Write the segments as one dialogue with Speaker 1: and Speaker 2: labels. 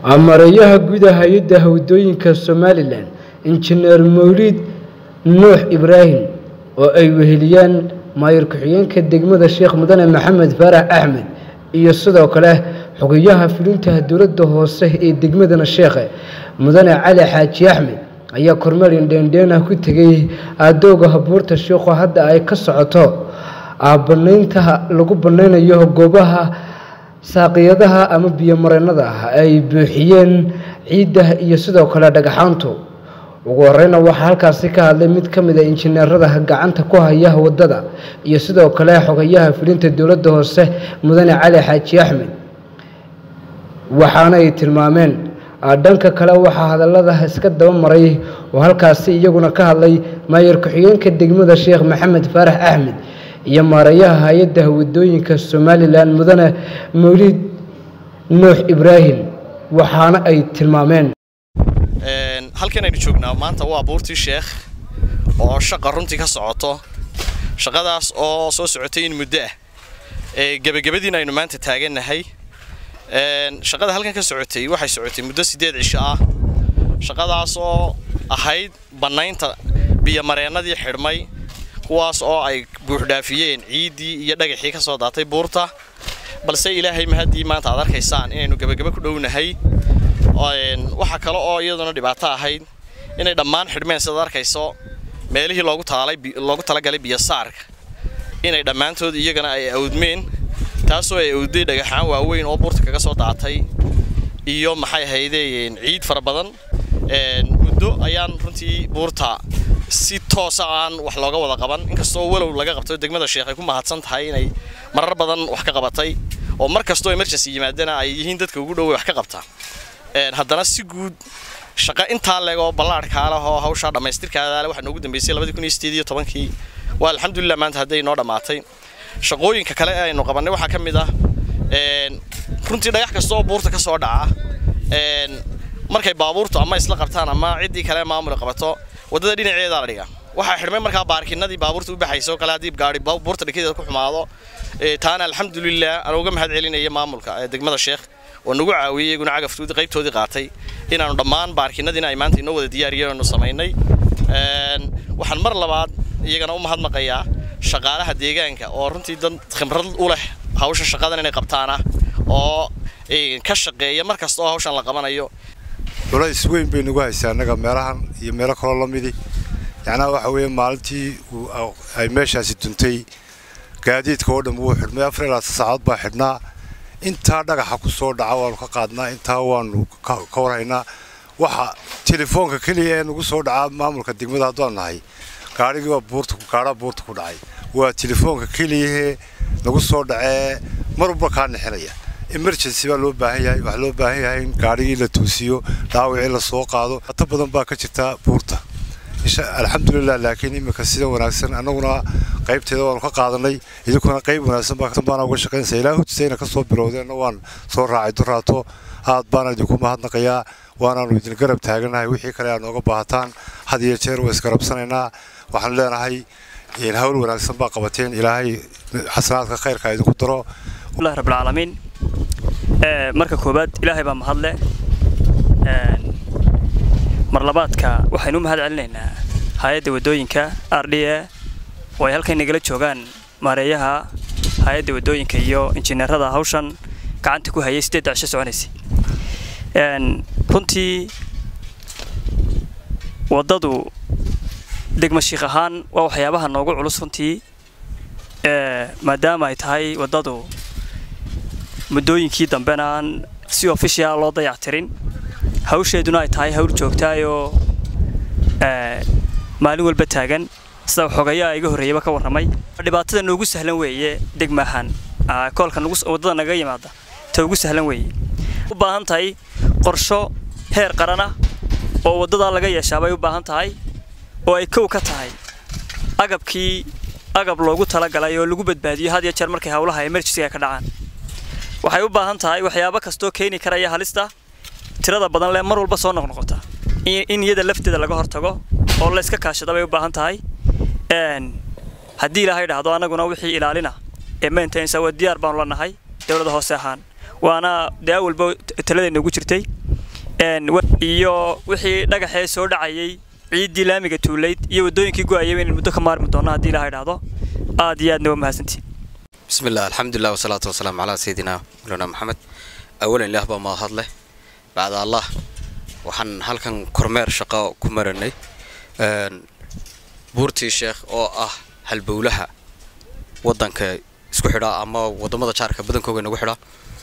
Speaker 1: mareeyaha guud hay-adda hawdooyinka somalilan injineer mawliid nuux ibraahim oo ay weheliyaan maayir ku-xigeenka degmada sheekh mudane maxamed faarax axmed iyo sidoo kale xogayaha fulinta dowladda hoose ee degmadana sheekhe mudane cali xaaji axmed ayaa kormeer indheendheenah ku tegay aadooga habuurta sheikhu hadda ay ka socoto banaynta lagu banaynayo goobaha saaqiyadaha ama biyomareennada ah ay buuxiyeen ciidda iyo sidoo kale dhagaxaantu ugu horeyna waxaa halkaasi ka hadlay mid ka mid a injineerada gacanta ku haya wadada iyo sidoo kale xogayaha fulinta dowladda hoose mudane cali xaaji axmed waxaana ay tilmaameen dhanka kale waxaa hadallada iska daba maray oo halkaasi iyaguna ka hadlay maayar ku-xigeenka degmada sheekh maxamed faarax axmed iyo maareeyaha hay-adda wadooyinka somalilan mudane mawliid nuux ibraahim waxaana ay tilmaameen
Speaker 2: halkan aynu joognaa maanta waa buurtii sheekh oo shaqa runtii ka socoto shaqadaas oo soo socotay in muddo ah gebagabadiina aynu maanta taagannahay shaqada halkan ka socotay waxay socotay muddo siddeed cisho ah shaqadaas oo ahayd bannaynta biyomareennadii xidhmay kuwaas oo ay buuxdhaafiyeen ciiddii iyo dhagaxii ka soo daatay buurta balse ilaahay mahaddii maanta aad arkaysaan inaynu gebagabo ku dhownahay waxaa kale oo iyaduna dhibaato ahayd inay dhammaan xidhmeen sidaad arkayso meelihii loogu loogu talagalay biyosaarka inay dhammaantood iyagana ay awdmeen taasoo ay awday dhagaxaan waaweyn oo buurta kaga soo daatay iyo maxay ahaydeen ciid fara badan muddo ayaan runtii buurta si toosa aan wax looga wada qaban inkastoo walow laga qabto degmada sheekh ay ku mahadsan tahay inay marar badan wax ka qabatay oo mar kastoo emergency yimaadana ay yihiin dadka ugu dhowey wax ka qabta haddana si guud shaqo intaa leeg oo ballaarhkaa leh oo hawshaa dhammaystirkaada leh waxaa noogu dambeysay labadii kun iyo sideed iyo tobankii waa alxamdulilah maanta hadday noo dhammaatay shaqooyinka kale ee aynu qabannay waxaa ka mid ah runtii dhagax kasta oo buurta ka soo dhaca markay baabuurtu ama isla qabtaan ama ciddii kale maamul qabato waddada dhinaceeda la dhiga waxaa xidhmay markaa baarkinadii baabuurta u baxayso kale haddii gaari buurta dhikeeda ku xumaado taana alxamdulilah aan uga mahad celinaya maamulka ee degmada sheekh oo nagu caawiyey iyaguna cagaftoodii qaybtoodii qaatay inaanu dhammaan baarkinadiina ay maanta inoo wada diyaariyeennu samaynay waxaan mar labaad iyagana u mahadnaqayaa shaqaalaha deegaanka oo runtii dad khibrad u leh hawsha shaqadan inay qabtaana oo ka shaqeeya mar kasta oo hawshan la qabanayo
Speaker 3: culays weyn bay nagu haysaa annaga meelahan iyo meelo kaloo la midi yacnaa waxa weeye maalintii ay meeshaasi duntay gaadiidka oo dhan wuu xidhmay afar ilaa saacadood baa xidhnaa intaa dhagaxa ku soo dhaca waanu ka qaadnaa intaa waanu ka warhaynaa waxa telefoonka keliya ee nagu soo dhacaa maamulka degmada haddaan nahay gaadhigii waa buurta gaadhaa buurta ku dhacay waa telefoonka keliyahee nagu soo dhacee mar walba kaa nixinaya emergency baa loo baahan yahay waxaa loo baahan yahay in gaadhigii la toosiyo dhaawacii la soo qaado hato badan baa ka jirta buurta alxamdulilah laakiin iminka sida wanaagsan annaguna qaybteeda waanu ka qaadanay idinkuna qayb wanaagsan baana uga shaqaynaysa ilaa hujisayna ka soo bilowdeenna waan soo raacay duraato aad baana idinku mahadnaqayaa waanaanu idin garab taaganahay wixii kale aad nooga baahataan had iyo jeer waa isgarabsanaynaa waxaan leenahay hawl wanaagsan baa qabateen ilaahay xasanaadka khayrka idinku daro
Speaker 4: allahi rabbilcaalamiin marka koowaad ilaahay baa mahadle marlabaadka waxaynu u mahad celinaynaa hay-adda waddooyinka r d a oo ay halkan nagala joogaan maareeyaha hay-adda waddooyinka iyo injineerada hawshan gacanta ku hayay siddeedda cisho soconaysay runtii waddadu degma shiikh ahaan waa waxyaabaha noogu culus runtii maadaama ay tahay waddadu muddooyinkii dambena aan si ofishial loo dayactirin hawsheeduna ay tahay hawl joogtaayoo maalin walba taagan sida xogayaa iga horreeyaba ka warramay dhibaatada noogu sahlan weeye degmaahaan koolka waddada naga yimaada ta ugu sahlan weeye u baahan tahay qorsho heer qarana oo waddadaa laga yeeshaa bay u baahan tahay oo ay kow ka tahay agabkii agab loogu talagalay oo lagu badbaadiyo had iyo jeer markay howlaha emergencyga ka dhacaan waxay u baahan tahay waxyaabo kastoo keeni karaya halista tirada badan lee mar walba soo noqnoqota in iyada lafteeda laga hortago oo layska kaashada bay u baahan tahay haddii ilaahay dhahdo annaguna wixii ilaalina ee maintenance waa diyaar baanu la nahay dowladda hoose ahaan waana dee awalba taladeenna ugu jirtay iyo wixii dhagaxee soo dhacayay ciiddii laamiga tuulayd iyo waddooyinkii go'ayay inaan muddo ka maarmi doono haddii ilaha idhaahdo aad iyo aadna waa mahadsantiin
Speaker 5: بسم الله الحمد لله والصلاة والسلام على سيدنا مولانا محمد أولا إله بما هضله بعد الله waxaan halkan kormeer shaqo ku maranay buurtii sheekh oo ah halbowlaha wadanka isku xidha ama wadamada jaarka badankooga nagu xidha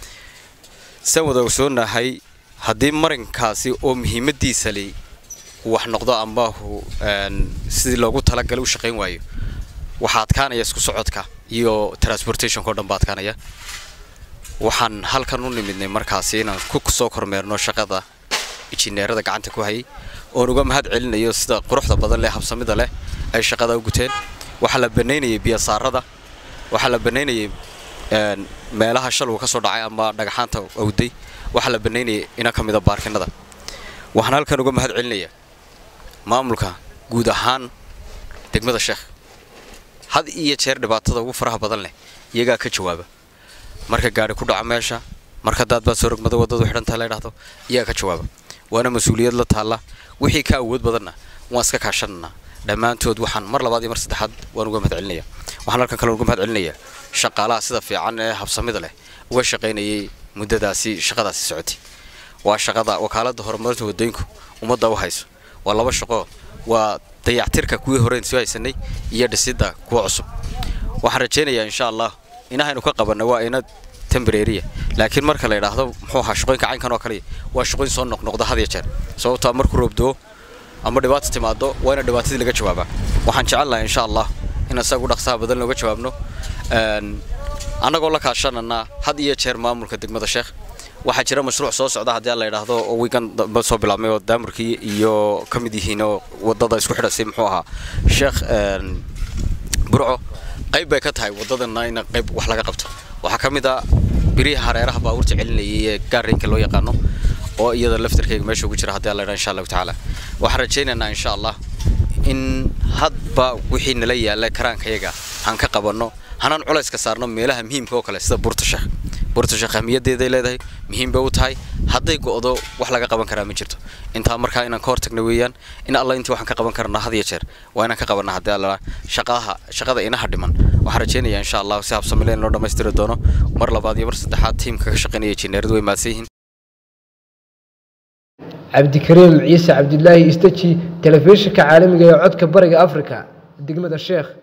Speaker 5: san wada ogsoonahay haddii marinkaasi oo muhiimadiisa li wax noqdo ama sidii loogu talagalay u shaqayn waayo waxaa adkaanaya isku socodka iyo transportationka o dhan ba adkaanaya waxaan halkan u nimidnay markaasi inaan ku soo kormeerno shaqada injineerada gacanta ku hayay oon uga mahad celinayo sida quruxda badan leh habsamida leh ay shaqada u guteen waxaa la banaynayay biyasaarada waxaa la banaynayay meelaha shaluu ka soo dhacay ama dhagaxaanta awday waxaa la banaynayay ina ka mida baarkinada waxaan halkan uga mahad celinayaa maamulka guud ahaan degmada sheekh had iyo jeer dhibaatada ugu faraha badan leh iyagaa ka jawaaba marka gaari ku dhaco meesha marka daadbaad soo rogmada waddadu xidhantaa la ydhahdo iyagaa ka jawaaba waana mas-uuliyad la taalla wixii ka awood badanna waan iska kaashananaa dhammaantood waxaan mar labaad iyo mar saddexaad waan uga mahad celinaya waxaan halkan kale uga mahad celinayaa shaqaalaha sida fiican ee habsamida leh uga shaqaynayay muddadaasi shaqadaasi socotay waa shaqada wakaaladda horumarinta waddooyinku ummadda u hayso waa laba shaqo waa dayactirka kuwii horeen soo haysanay iyo dhisidda kuwa cusub waxaan rajaynayaa insha allah inahaynu ka qabanna waa ina tembreriya laakiin marka la yidhaahdo muxuu ahaa shaqooyinka caynkan oo kaliya waa shaqooyin soo noqnoqda had iyo jeer sababtoo markuu roobdoo ama dhibaata timaado waa ina dhibaatadii laga jawaabaa waxaan jecel lahay insha allah in isagu dhaqsaha badan looga jawaabno annagoo la kaashanana had iyo jeer maamulka degmada sheekh waxaa jira mashruuc soo socda haddii la yidhaahdo oo wiigan dambe soo bilaabmay oo daamurkii iyo ka mid yihiin oo waddada isku xidhasay muxuu ahaa sheekh burco qayb bay ka tahay waddadana in qayb wax laga qabto waxaa ka mid a biriha hareeraha baabuurta celinayay ee gaareenka loo yaqaano oo iyada laftarkayga meesha ugu jira haddii la yidhaha insha allahu tacaala waxaan rajaynaynaa insha allah in hadba wixii nala yaalla karaankayaga aan ka qabanno hanaan culayska saarno meelaha muhiimka oo kale sida buurta sheekh buurta sheekh ahmiyaddeeday leedahay muhiim bay u tahay hadday go'do wax laga qaban karaa ma jirto intaa markaa inaan ka hortagno weeyaan in alla intii waxaan ka qaban karnaa had iyo jeer waa inaan ka qabanna haddii alla shaqaha shaqada inaha dhiman waxaan rajaynayaa insha allah si habsamile in loo dhammaystiri doono mar labaad iyo mar saddexaad tiimka ka shaqaynaya injineeradu way mahadsan yihiin
Speaker 1: cabdikariim ciise cabdilaahi istaji telefishinka caalamiga ee codka bariga afrika degmada sheekh